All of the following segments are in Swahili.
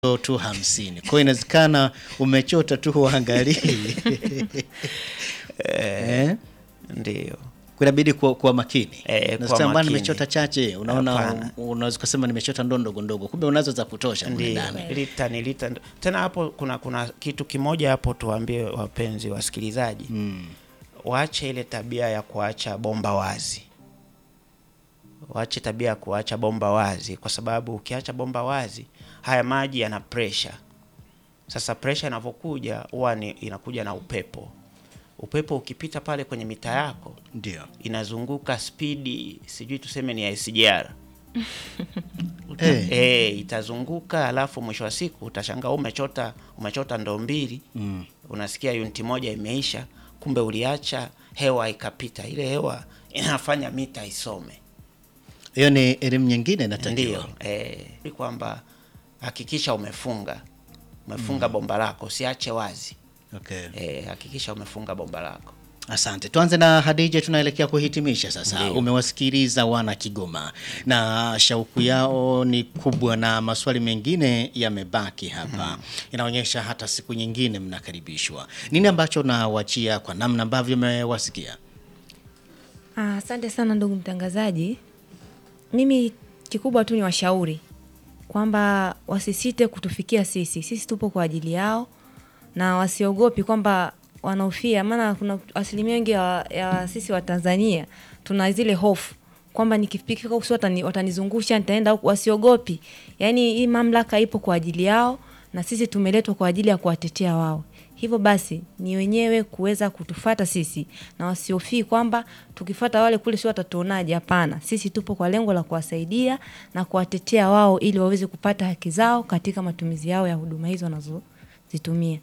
tu hamsini. Kwa hiyo inawezekana umechota tu uangalii eh? Ndio. kunabidi kuwa, kuwa makini Eh, kuwa Nasikia bwana makini. nimechota chache unaona Hapana. un- unaweza kusema nimechota ndoo ndogo ndogo kumbe unazo za kutosha mle Ndio, ndani lita ni lita. ndo- Tena hapo kuna kuna kitu kimoja hapo, tuwaambie wapenzi wasikilizaji mm. waache ile tabia ya kuacha bomba wazi, waache tabia ya kuacha bomba wazi, kwa sababu ukiacha bomba wazi haya maji yana pressure. Sasa pressure inavyokuja huwa ni inakuja na upepo. Upepo ukipita pale kwenye mita yako ndio inazunguka spidi, sijui tuseme ni ya SGR Eh. Eh, itazunguka alafu mwisho wa siku utashangaa umechota umechota ndoo mbili Mm. unasikia uniti moja imeisha, kumbe uliacha hewa ikapita. Ile hewa inafanya mita isome. hiyo ni elimu nyingine inatakiwa Ndio eh, ni kwamba hakikisha umefunga umefunga bomba lako, usiache wazi. okay. Eh, hakikisha umefunga bomba lako. Asante. Tuanze na Hadija, tunaelekea kuhitimisha sasa. Ndiyo. Umewasikiliza wana Kigoma na shauku yao ni kubwa, na maswali mengine yamebaki hapa. Inaonyesha hata siku nyingine mnakaribishwa. Nini ambacho nawachia kwa namna ambavyo mmewasikia? Ah, Asante sana ndugu mtangazaji. Mimi kikubwa tu ni washauri kwamba wasisite kutufikia sisi, sisi tupo kwa ajili yao, na wasiogopi kwamba wanaofia, maana kuna asilimia wengi ya, ya sisi wa Tanzania tuna zile hofu kwamba nikifika huku si watani, watanizungusha nitaenda huku. Wasiogopi, yaani hii mamlaka ipo kwa ajili yao, na sisi tumeletwa kwa ajili ya kuwatetea wao. Hivyo basi ni wenyewe kuweza kutufata sisi na wasiofii kwamba tukifata wale kule si watatuonaje. Hapana, sisi tupo kwa lengo la kuwasaidia na kuwatetea wao ili waweze kupata haki zao katika matumizi yao ya huduma hizo wanazozitumia.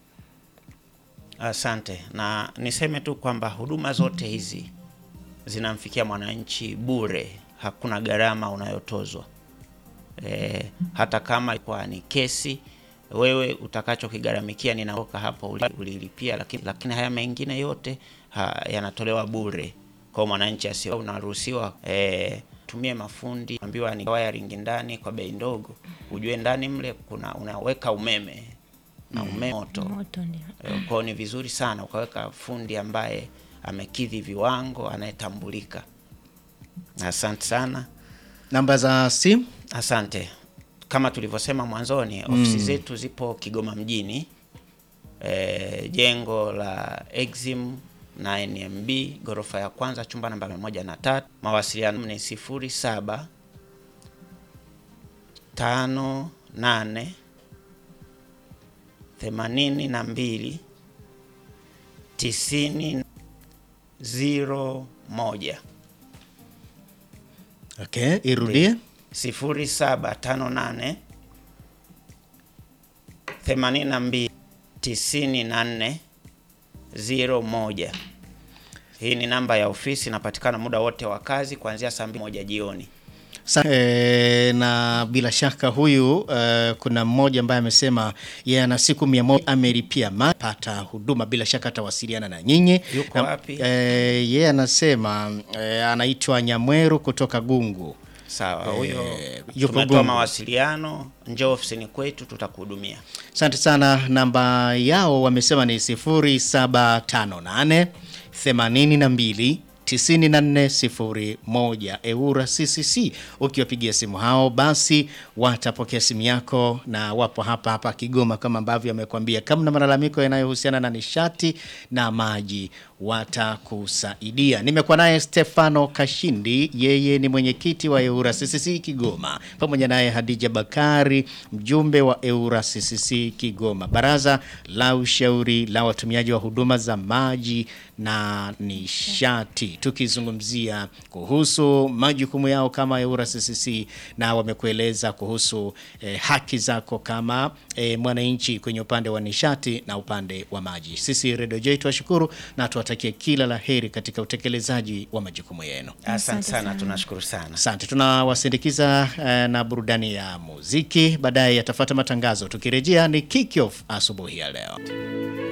Asante, na niseme tu kwamba huduma zote hizi zinamfikia mwananchi bure, hakuna gharama unayotozwa. E, hata kama kwa ni kesi wewe utakachokigharamikia ninaoka hapo uli- ulilipia, lakini, lakini haya mengine yote ha, yanatolewa bure kwa mwananchi asio unaruhusiwa e, tumie mafundi ambiwa ni wiring ndani kwa bei ndogo, ujue ndani mle kuna unaweka umeme na umeme moto Moto ndio. Eh, Kwa hiyo ni vizuri sana ukaweka fundi ambaye amekidhi viwango, anayetambulika. Asante sana, Namba za simu asante. Kama tulivyosema mwanzoni, ofisi zetu zipo Kigoma mjini, eh, jengo la Exim na NMB ghorofa ya kwanza, chumba namba mia moja na tatu. Mawasiliano ni sifuri saba tano nane themanini na mbili tisini ziro moja okay, irudie sifuri saba tano nane themanini na mbili tisini na nne ziro moja. Hii ni namba ya ofisi, inapatikana muda wote wa kazi kuanzia saa mbili moja jioni. Sa e, na bila shaka huyu e, kuna mmoja ambaye amesema yeye ana siku mia moja amelipia ma- pata huduma, bila shaka atawasiliana na nyinyi. Yuko Na- wapi? E, yeye anasema e, anaitwa Nyamweru kutoka Gungu. Sawa, huyo yupo tumetoa Gungu. mawasiliano, njoo ofisini kwetu, tutakuhudumia. Asante sana. Namba yao wamesema ni 0758 82 9401 Eura CCC. Ukiwapigia simu hao, basi watapokea simu yako, na wapo hapa hapa Kigoma kama ambavyo amekwambia. Kama na malalamiko yanayohusiana na nishati na maji, watakusaidia. Nimekuwa naye Stefano Kashindi, yeye ni mwenyekiti wa Eura CCC Kigoma, pamoja naye Hadija Bakari, mjumbe wa Eura CCC Kigoma, baraza la ushauri la watumiaji wa huduma za maji na nishati, tukizungumzia kuhusu majukumu yao kama Eura CCC, na wamekueleza kuhusu eh, haki zako kama eh, mwananchi kwenye upande wa nishati na upande wa maji. Sisi Radio J tuwashukuru na tuwatakie kila la heri katika utekelezaji wa majukumu yenu. Asante Asante sana, sana. tunashukuru sana. Asante, tunawasindikiza eh, na burudani ya muziki. Baadaye yatafuata matangazo. Tukirejea ni kick off asubuhi ya leo.